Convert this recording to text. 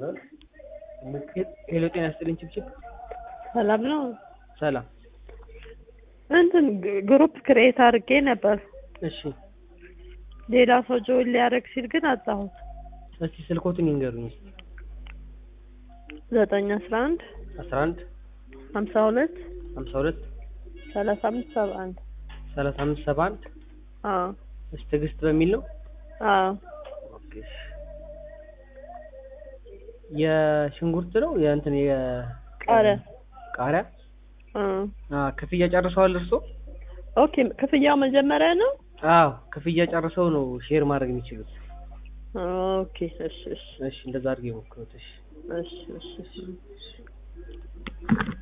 ሄሎ ጤና ይስጥልኝ ችብችብ ሰላም ነው። ሰላም እንትን ግሩፕ ክሬት አድርጌ ነበር። እሺ ሌላ ሰው ጆይን ሊያደርግ ሲል ግን አጣሁት። እስቲ ስልኮትን ይንገሩኝ እስቲ ዘጠኝ አስራ አንድ አስራ አንድ ሀምሳ ሁለት ሀምሳ ሁለት ሰላሳ አምስት ሰባ አንድ ሰላሳ አምስት ሰባ አንድ አዎ እሺ ትዕግስት በሚል ነው አዎ ኦኬ እሺ የሽንኩርት ነው የእንትን የ ቃሪያ ቃሪያ አ አ ክፍያ ጨርሰዋል እርሶ ኦኬ ክፍያው መጀመሪያ ነው። አዎ ክፍያ ጨርሰው ነው ሼር ማድረግ የሚችሉት ኦኬ እሺ እሺ እሺ እንደዛ አድርገው የሞክሩት እሺ እሺ እሺ